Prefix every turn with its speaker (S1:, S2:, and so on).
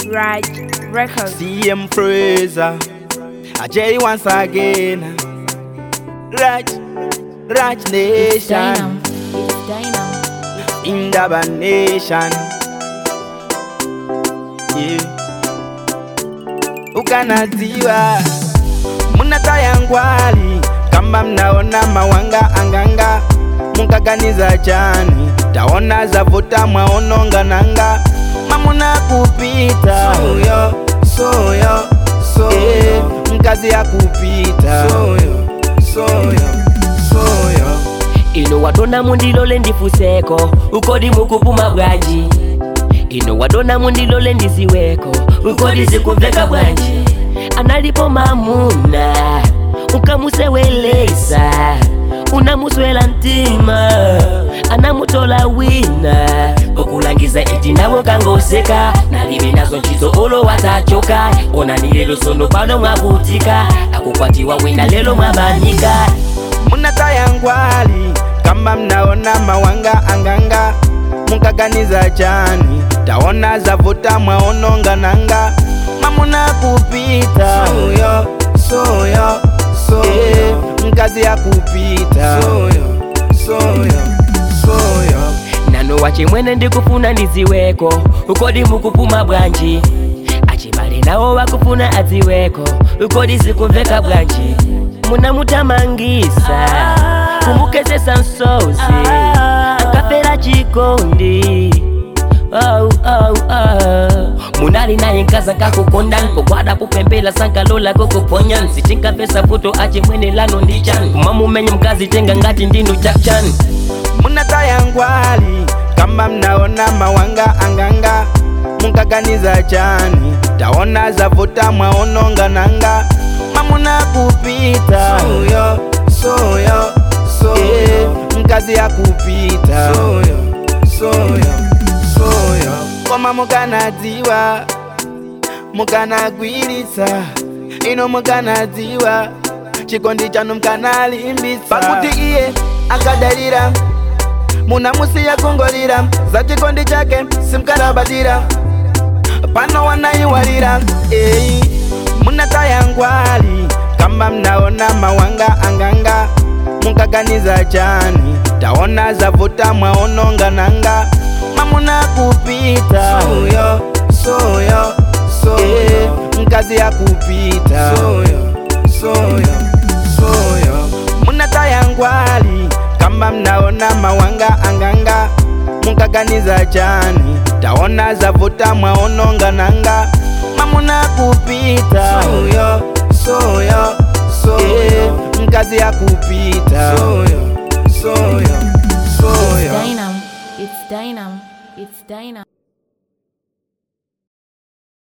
S1: Raj Records.
S2: CM Fraser, Ajay once again. Raj, Raj
S3: It's
S2: Nation,
S3: Dynam. It's Dynam.
S2: Indaba Nation. Yeah. Ukanaziwa munatayangwali kamba mnaona mawanga anganga mukaganiza chani taona zavuta mwaononga nanga mamuna kupita soyo soyo soyo mkazi ya kupita soyo soyo soyo
S4: ino wadona mundilole ndifuseko ukodi mukupuma bwanji ino wadona mundilole ndiziweko ukodi zikumveka bwanji analipo mamuna ukamusewelesa unamuswela mtima anamutola wina okulangiza iti nawo kangoseka nalibe nazo ntchito olo watachoka onani lelo sono pano mwavutika akukwatiwa wina lelo mwabanika
S2: munatayangwali kamba mnaona mawanga anganga mukaganiza chani taona zavuta mwaononga nanga mamuna kupita soyo soyo soyo mkazi ya kupita soyo soyo soyo
S4: nano wachimwene ndikufuna ndiziweko ukodi mukupuma bwanji achibale nawo wakufuna adziweko ukodi zikumveka bwanji munamutamangisa kumukesesa nsozi akapera chikondi oh, oh, oh. munali naye nkaza kakukonda nkogwada kupembela sankalola kokuponya nsichinkapesa futo achimwene lano ndichan kumamumenye mkazi tenga ngati ndinu chakchan
S2: munatayangwali kamba mnaona mawanga anganga mukaganiza chani taona zavuta mwaononga nanga mamuna kupita soyo soyo soyo mkazi ya kupita soyo soyo soyo koma mukanadziwa mukanagwiritsa ino mukanadziwa chikondi chanu mkanalimbitsa pakuti iye akadalira munamusiya kungolira za chikondi chake simkarabadira pano wanaiwalira eyi munatayangwali kamba mnaona mawanga anganga mukaganiza chani taona zavuta mwaononga nanga mamuna kupita soyo soyo soyo mkazi ya kupita soyo soyo soyo munatayangwali kamba mnaona mawanga anganga mukaganiza chani taona zavuta mwaononga nanga mamuna kupita soyo soyo soyo mkazi ya kupita soyo soyo soyo
S3: Dynam. It's Dynam. It's Dynam.